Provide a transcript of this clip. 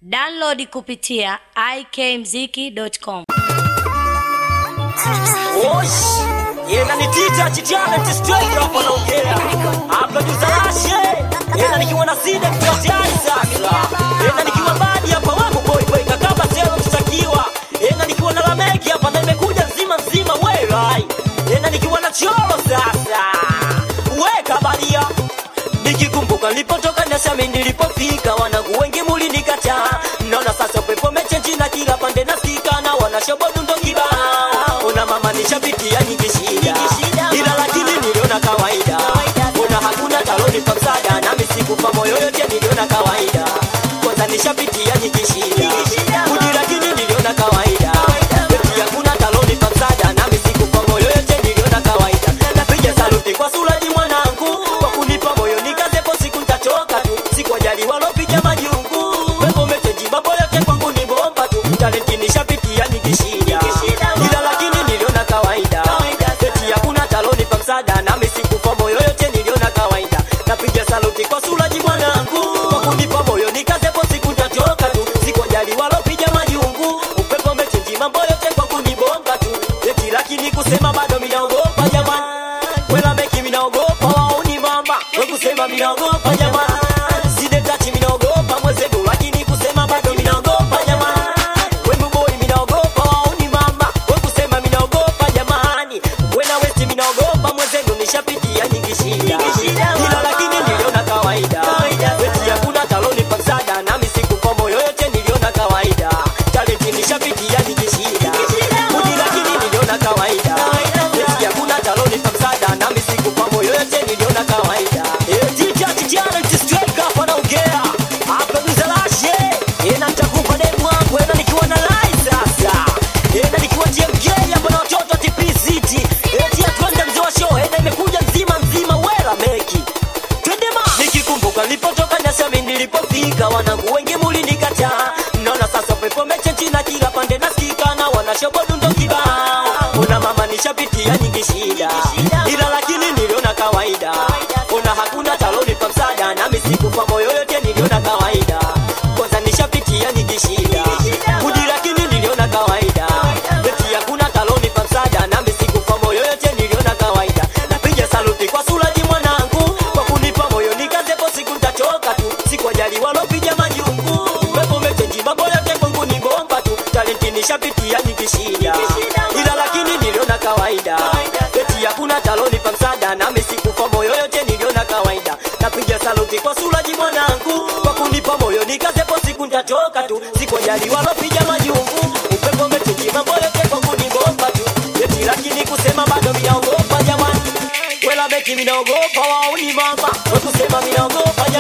Download kupitia ikmziki.com. Osh, yena ni tita chitiana straight hapa naongea hapa tuzalashe yena nikiwa na sida tutatiari sasa yena nikiwa badi hapa wako boy boy kakaba selo tutakiwa yena nikiwa na lameki hapa na imekuja nzima nzima werai yena nikiwa na choro sasa weka badia nikikumbuka nilipotoka nasami nilipofika wanangu wengi mulinikataa naona sasa pepo mechenji na kila pande nasikika na wanashobodu ndo kibao una mama nishapitia nyingi shida ila lakini niliona kawaida una hakuna taloni pa msaada nami sikufa moyo yote niliona kawaida kwanza nishapitia nyingi shida kuji lakini niliona kawaida eti hakuna taloni pa msaada nami sikufa moyo yote niliona kawaida napiga saluti kwa suraji mwanangu kwa kunipa moyo nikazepo siku ntachoka tu sikwajali walopiga majungu wepo mecheji mambo yote kwangu ni bomba tu talenti nishapitia nyingi shida ila lakini niliona kawaida eti hakuna taloni pa msaada nami sikufa moyo yote niliona kawaida napiga saluti kwa suraji mwanangu kwa kunipa moyo nikazepo siku ntachoka tu sikwajali walopiga majungu upepo mecheji mambo yote kwangu ni bomba tu eti lakini kusema bado minaogopa jamani Wela meki minaogopa wauni mama we kusema minaogopa jamani Side tachi minaogopa mwezedu lakini kusema bado minaogopa jamani We mboi minaogopa wauni mama we kusema minaogopa jamani Wena westi minaogopa mwezedu nishapitia nyingi shida Ila lakini niliona kawaida Weti hakuna taloni pa msaada nami sikufa moyo yote niliona kawaida Talenti nishapitia nyingi shida Kuji lakini niliona kawaida Eti hakuna taloni pa msaada nami sikufa moyo yote niliona kawaida Eti chachi jana ntistreka hapa naongea Hapa mzalashe Ena nitakupa demu wangu Ena nikiwa na lai sasa Ena nikiwa TMK hapa na watoto TP City Eti atwende mzee wa show Ena imekuja nzima nzima wela meki Twendema nikikumbuka nilipotoka nasami nilipofika wanangu wengi mulinikataa naona sasa pepo mechenji na kila pande nasikika na wanashobodu ndo kibao una mama nishapitia nyingi shida ila lakini niliona kawaida una hakuna taloni pa msaada nami sikufa moyo yote niliona kawaida kwanza nishapitia nyingi shida kuji lakini niliona kawaida eti hakuna taloni pa msaada nami sikufa moyo yote niliona kawaida napiga saluti kwa suraji mwanangu kwa kunipa moyo nikazepo siku ntachoka tu sikwajali walopiga majungu pepo mechenji mambo yote kwangu ni bomba tu talenti nishapitia nyingi shida ila lakini niliona kawaida eti hakuna taloni pa msaada nami sikufa moyo yote niliona kawaida napiga saluti kwa suraji mwanangu kwa kunipa moyo nikazepo siku ntachoka tu sikwajali walopiga majungu upepo mechenji mambo yote kwangu ni bomba tu eti lakini kusema bado minaogopa jamani wela beki minaogopa wauni mama we kusema minaogopa